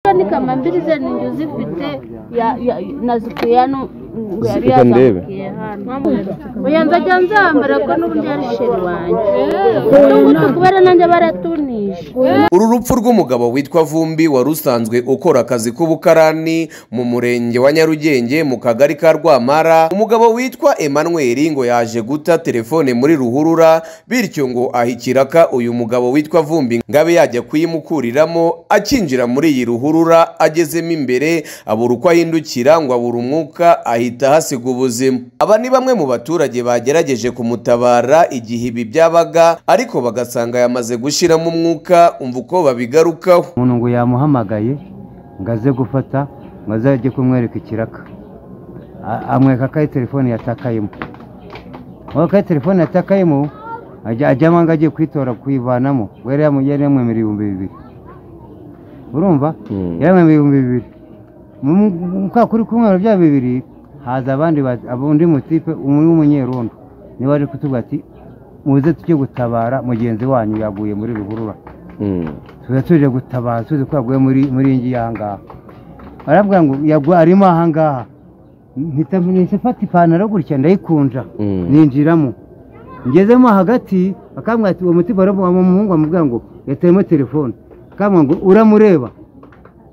imbwa ni kamambirize ni njye uzifite ya- ya- nazikuye hano ngo yari Reka ndebe. yazamukiye hano oya nzajya nzambara ko n'ubundi yari sheri wanjye n'ubundi kubera nanjye baratunisha uru rupfu rw'umugabo witwa vumbi wari usanzwe ukora akazi k'ubukarani mu murenge wa nyarugenge mu kagari ka rwamara umugabo witwa emmanuel ngo yaje guta telefone muri ruhurura bityo ngo aha ikiraka uyu mugabo witwa vumbi ngo abe yajya kuyimukuriramo akinjira muri iyi ruhurura agezemo imbere abura uko ahindukira ngo abura umwuka ahita ahasiga ubuzima aba ni bamwe mu baturage bagerageje kumutabara igihe ibi byabaga ariko bagasanga yamaze gushyiramo umwuka umva uko babigarukaho umuntu ngo yamuhamagaye ngo aze gufata ngo azajye kumwereka ikiraka A- amwereka ko ari telefone yatakayemo aho ko ari telefone yatakayemo ajya- ajyamo ngo agiye kuyitora kuyivanamo ngo yari yamu- yari yamwemereye ibihumbi bibiri urumva Mm. yamwemereye ibihumbi bibiri Mu- mu- mu- kwa kuri kumwera bya bibiri haza abandi ba- ab- undi mutipe umwe w'umunyerondo niba ari kutubwira ati muze tujye gutabara mugenzi wanyu yaguye muri ruhurura Mm. tuba tuje gutabaza tuzi ko yaguye muri muri iyi ngiyi ahangaha barabwira ngo yagwa arimo ahangaha mpita mpita mfata ipantaro gutya ndayikunja Mm. ninjiramo ngezemo hagati bakambwira ati uwo muti baramu uwo muhungu bamubwira ngo yateyemo telefone bakambwira ngo uramureba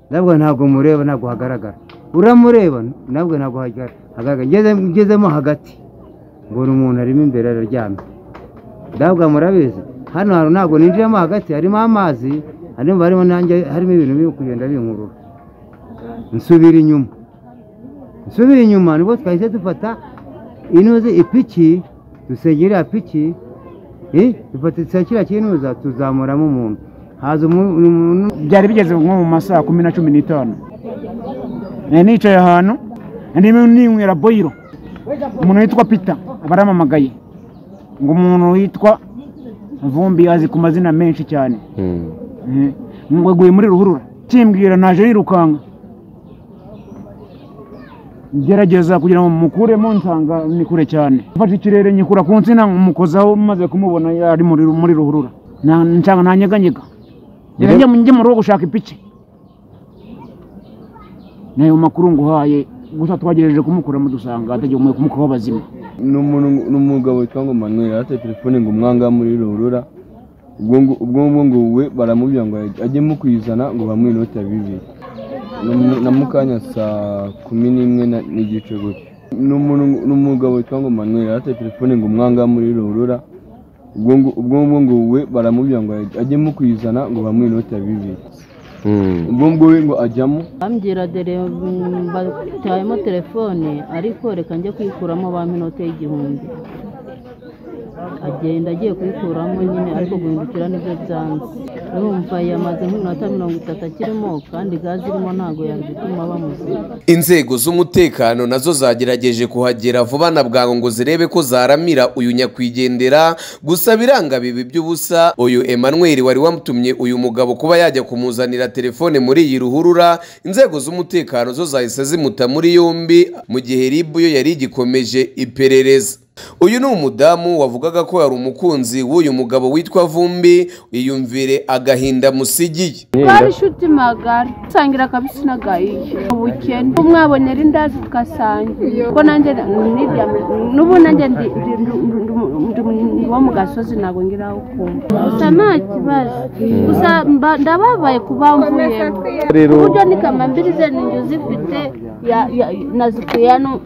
nabwo ntabwo mureba ntabwo hagaragara uramureba nabwo ntabwo hagaragara Ngeze- ngezemo hagati mbona umuntu arimo imbere araryamye ndabwa murabizi hano hantu ntabwo ninjiramo hagati harimo amazi harimo harimo nanjye harimo ibintu biri kugenda binkurura nsubira inyuma nsubira inyuma nibwo twahise dufata inuze ipiki dusengera piki eh, dufata kiriya kinuza tuzamuramo umuntu haza umu- umuntu byari bigeze nko mu masaha kumi na cumi n'itanu nari nicaye ahantu ndimo ninywera boyiro umuntu witwa pita baramamagaye ngo umuntu witwa vumbi azi ku mazina menshi cyane Mm. Eh, ngo aguye muri ruhurura kimbwira naje yirukanga gerageza kugira ngo mukuremo nsanga ni kure cyane mfashe ikirere nyikura ku nsina umukozaho maze kumubona yari muri muri ruhurura Na- nsanga nanyeganyega rero njye njye mu rugo gushaka ipiki nayo makuru nguhaye gusa twagerageje kumukuramo dusanga atagihumwe kumukaho bazima ni umuntu ngo- ni umugabo witwa ngo manuel afite telefone ngo umwanga muri ruhurura ubwo ngo- ubwo ngubwo ngo we baramubwira ngo ajyemo kuyizana ngo bamwinote bibiri Na mu- na mukanya saa kumi n'imwe na- n'igice gutyo ni umuntu ngo- ni umugabo witwa ngo manuel afite telefone ngo umwanga muri ruhurura ubwo ngo- ubwo ngubwo ngo we baramubwira ngo ajyemo kuyizana ngo bamwinote bibiri Mm. ubwo ngubwo we ngo ajyamo bambwira dore mm, batayemo telefone ariko reka njye kuyikuramo bampa inote y'igihumbi agenda agiye kuyikuramo nyine ariko guhindukira nibyo byanze urumva yamaze nk'iminota mirongo itatu akirimo kandi gaze irimo ntabwo yazituma bamuziga inzego z'umutekano nazo zagerageje kuhagera vuba na bwangu ngo zirebe ko zaramira uyu nyakwigendera gusa biranga bibi by'ubusa uyu emmanuel wari wamutumye uyu mugabo kuba yajya kumuzanira telefone muri iyi ruhurura inzego z'umutekano zo zahise zimuta muri yombi mu gihe ribu yo yari igikomeje iperereza uyu ni umudamu wavugaga ko yari umukunzi w'uyu mugabo witwa vumbi iyumvire agahinda musigiye twari inshuti magari dusangira kabisa inagayiye ubukene umwabonera indazi tugasangira ko nanjye nirya n'ubu nanjye ndi- ndi- ndi- ndi- ndi ndi wo mu gasozi ntabwo ngira aho kumva gusa nta kibazo gusa mba- ndababaye kuba mvuyemo Rero uburyo ni kamambirize ni inzu zifite ya- ya- nazikuye hano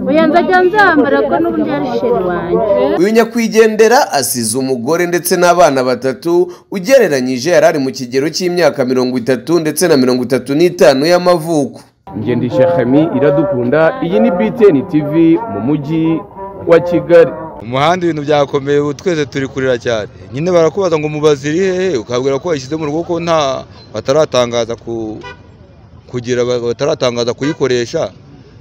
oya nzajya nzambara ko n'uburyo ari sheri wanjye uyu nyakwigendera asize umugore ndetse n'abana batatu ugereranyije yari ari mu kigero cy'imyaka mirongo itatu ndetse na mirongo itatu n'itanu y'amavuko njye ndi Shekemi iradukunda iyi ni BTN TV mu mujyi wa Kigali umuhanda ibintu byakomeye ubu twese turi kurira cyane nyine barakubaza ngo mubaze iri hehe ukabwira ko wayishyize mu rugo ko nta bataratangaza ku kugira ba- bataratangaza kuyikoresha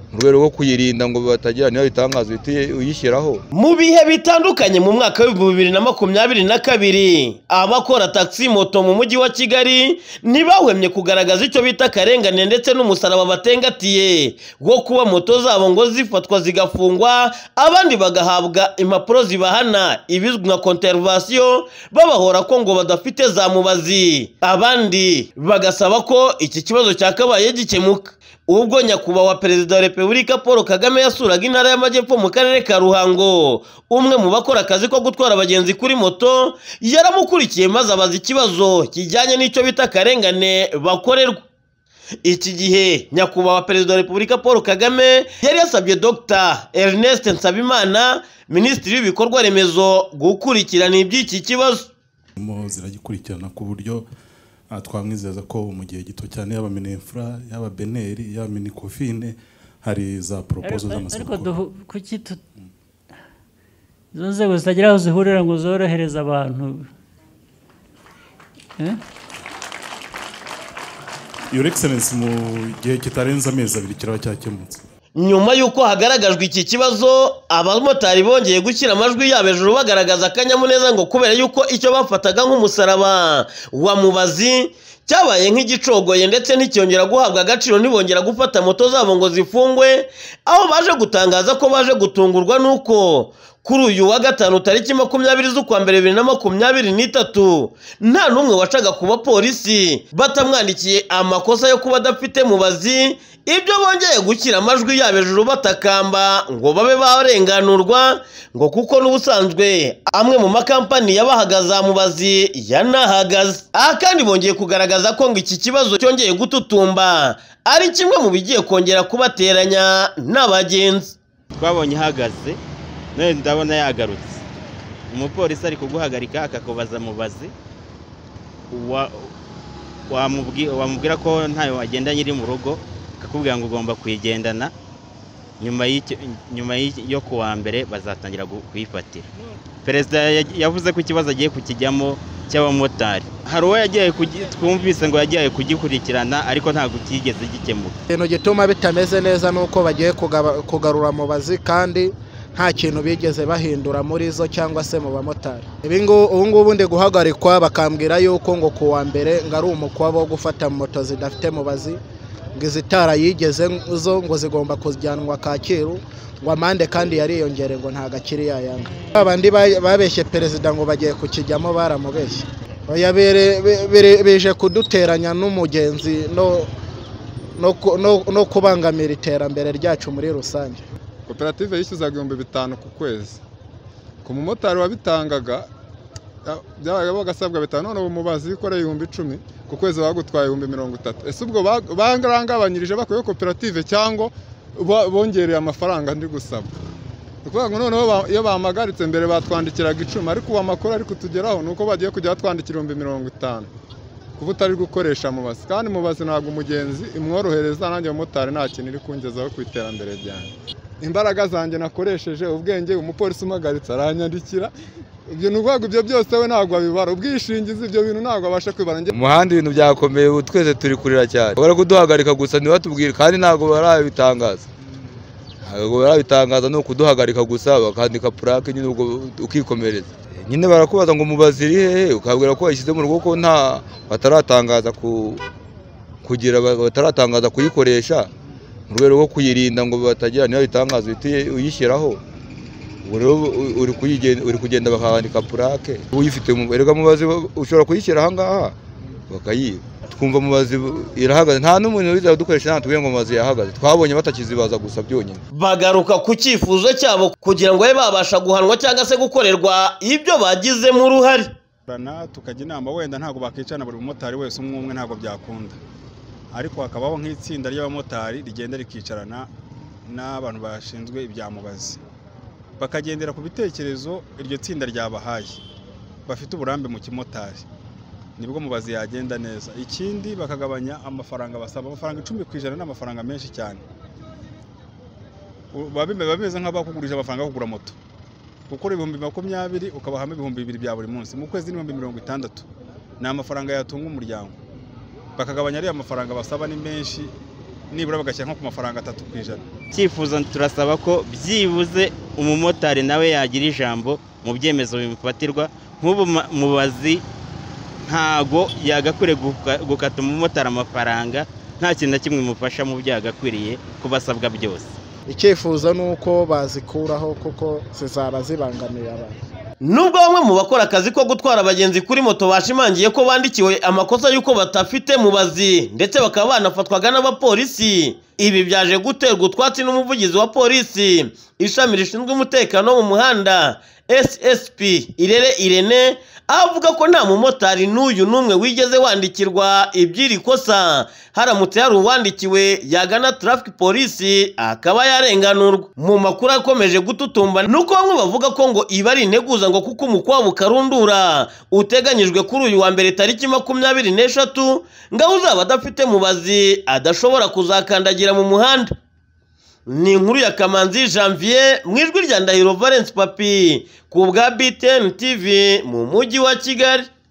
ni mu rwego rwo kuyirinda ngo batagira niba bitangaza uhita uyishyiraho mu bihe bitandukanye mu mwaka w'ibihumbi bibiri na makumyabiri na kabiri abakora taxi moto mu mujyi wa kigali ntibahwemye kugaragaza icyo bita akarengane ndetse n'umusaraba batengatiye wo kuba moto zabo ngo zifatwa zigafungwa abandi bagahabwa impapuro zibahana ibizwi nka konterivasiyo babahora ko ngo badafite za mubazi abandi bagasaba ko iki kibazo cyakabaye gikemuka ubwo nyakubahwa perezida wa repubulika paul kagame yasuraga intara y'amajyepfo mu karere ka ruhango umwe mu bakora akazi ko gutwara abagenzi kuri moto yaramukurikiye maze abaza ikibazo kijyanye n'icyo bita akarengane bakorerwa iki gihe nyakubahwa perezida wa repubulika paul kagame yari yasabye dr ernest nsabimana minisitiri w'ibikorwa remezo gukurikirana iby'iki kibazo zirimo ziragikurikirana ku buryo ah, twamwizeza ko mu gihe gito cyane yaba minefura yaba beneri yaba minikofine hari za poropozo ariko z'amasoko duhu- kuki tu- izo nzego zitagira aho zihurira ngo zorohereze abantu Eh? your excellence mu gihe kitarenze amezi abiri kiraba cyakemutse nyuma y'uko hagaragajwe iki kibazo abamotari bongeye gushyira amajwi yabo hejuru bagaragaza akanyamuneza ngo kubera yuko icyo bafataga nk'umusaraba wa mubazi cyabaye nk'igicogoye ndetse nticyongera guhabwa agaciro ntibongera gufata moto zabo ngo zifungwe aho baje gutangaza ko baje gutungurwa n'uko kuri uyu wa gatanu tariki makumyabiri z'ukwa mbere bibiri na makumyabiri n'itatu nta n'umwe wacaga ku bapolisi batamwandikiye amakosa yo kuba adafite mubazi ibyo bongeye gushyira amajwi yabo hejuru batakamba ngo babe barenganurwa ngo kuko n'ubusanzwe amwe mu makampani yabahaga za mubazi yanahagaze aha kandi bongeye kugaragaza ko ngo iki kibazo cyongeye gututumba ari kimwe mu bigiye kongera kubateranya n'abagenzi twabonye ihagaze none ndabona yagarutse umupolisi ari kuguhagarika akakubaza mubazi wa- wamubwi- wamubwira ko ntayo wagendanye iri mu rugo akakubwira ngo ugomba kuyigendana nyuma y'icyo- nyuma y'icyo- yo ku wa mbere bazatangira gu- kuyifatira perezida ya- yavuze ko ikibazo agiye kukijyamo cy'abamotari hari uwo yagiye kugi- twumvise ngo yagiye kugikurikirana ariko ntabwo cyigeze gikemuka ikintu gituma bitameze neza ni uko bagiye kugaba- kugarura mubazi kandi nta kintu bigeze bahindura muri zo cyangwa se mu bamotari Ibi ngo- ubu ngubu ndi guhagarikwa bakambwira yuko ngo ku wa mbere ngo ari umukwabo wo gufata moto zidafite mubazi ngo izitara yigeze zo ngo zigomba kujyanwa kacyiru ngo amande kandi yariyongere ngo nta gakiri yayanga abandi ba- babeshye perezida ngo bagiye kukijyamo baramubeshye Oya, bere- be- bere- bije kuduteranya n'umugenzi no no ku- no- no kubangamira iterambere ryacu muri rusange koperative yishyuzaga ibihumbi bitanu ku kwezi ku mumotari wabitangaga ya- byabaga bagasabwa bitanu noneho umubazi yikoreye ibihumbi icumi ku kwezi bagutwaye ibihumbi mirongo itatu ese ubwo ba- barangabanyirije bakuyeho koperative cyangwa bo- bongereye amafaranga ndi gusaba ni ukuvuga ngo noneho ba- iyo bampagaritse mbere batwandikiraga icumi ariko ubu amakuru ari kutugeraho ni uko bagiye kujya batwandikira ibihumbi mirongo itanu kuba utari gukoresha mubazi kandi mubazi ntabwo umugenzi imworohereza nanjye umumotari nta kintu iri kungezaho ku iterambere ryanjye imbaraga zanjye nakoresheje ubwenge umupolisi umuhagaritse aranyandikira ibyo ni ukuvuga ibyo byose we ntabwo abibara ubwishingizi ibyo bintu ntabwo abasha kwibara njye umuhanda ibintu byakomeye ubu twese turi kurira cyane bari kuduhagarika gusa ntibatubwire kandi ntabwo barabitangaza ntabwo barabitangaza ni ukuduhagarika gusa bakandika purake nyine ubwo ukikomereza nyine barakubaza ngo mubazi iri hehe ukabwira ko wayishyize mu rugo ko nta bataratangaza ku kugira ba- bataratangaza kuyikoresha mu rwego rwo kuyirinda ngo batagira niba bitangaza uhita uyishyiraho ubu rero u- uri kuyigen- uri kugenda bakandika purake uyifite mu- erega mubazi wa- ushobora kuyishyira ahangaha bakayiba twumva mubazi bu- irahagaze nta n'umuntu wiza kudukoresha natubwiye ngo mubazi yahagaze twabonye batakizibaza gusa byonyine bagaruka ku cyifuzo cyabo kugira ngo babe babasha guhanwa cyangwa se gukorerwa ibyo bagizemo uruhare Rana tukajya inama wenda ntabwo bakicana buri mumotari wese umwe umwe ntabwo byakunda ariko hakabaho nk'itsinda ry'abamotari rigenda rikicarana n'abantu bashinzwe ibyamubazi bakagendera ku bitekerezo iryo tsinda ryabahaye bafite uburambe mu kimotari nibwo mubazi yagenda neza ikindi bakagabanya amafaranga basaba amafaranga icumi ku ijana ni amafaranga menshi cyane U- baba bime- baba bameze nk'abakugurije amafaranga yo kugura moto gukora ibihumbi makumyabiri ukabahamo ibihumbi bibiri bya buri munsi mu kwezi n'ibihumbi mirongo itandatu ni amafaranga yatunga umuryango bakagabanya ariya mafaranga basaba ni menshi nibura bagashyira nko ku mafaranga atatu ku ijana cyifuzo turasaba ko byibuze umumotari nawe yagira ijambo mu byemezo bimufatirwa nk'ubu ma- mubazi ntago yagakwiriye guka- gukata umumotari amafaranga nta kintu na kimwe bimufasha mu byo yagakwiriye kuba asabwa byose icyifuzo ni uko bazikuraho kuko zizaba zibangamiye abantu Nubwo bamwe mu bakora akazi ko gutwara abagenzi kuri moto bashimangiye ko bandikiwe amakosa y'uko batafite mubazi ndetse bakaba banafatwaga n'abapolisi ibi byaje guterwa utwatsi n'umuvugizi wa polisi ishami rishinzwe umutekano wo mu muhanda SSP Irere Irene avuga ko nta mumotari n'uyu n'umwe wigeze wandikirwa iby'iri kosa haramutse hari uwandikiwe yagana traffic polisi akaba yarenganurwa mu makuru akomeje gututumba nuko bamwe bavuga ko ngo iba ari integuza ngo kuko umukwabu karundura uteganyijwe kuri uyu wa mbere tariki makumyabiri n'eshatu ngaho uzaba adafite mubazi adashobora kuzakandagira mu muhanda ni inkuru ya kamanzi janvier mu ijwi rya ndahiro valence papi ku bwa btn tv mu mujyi wa kigali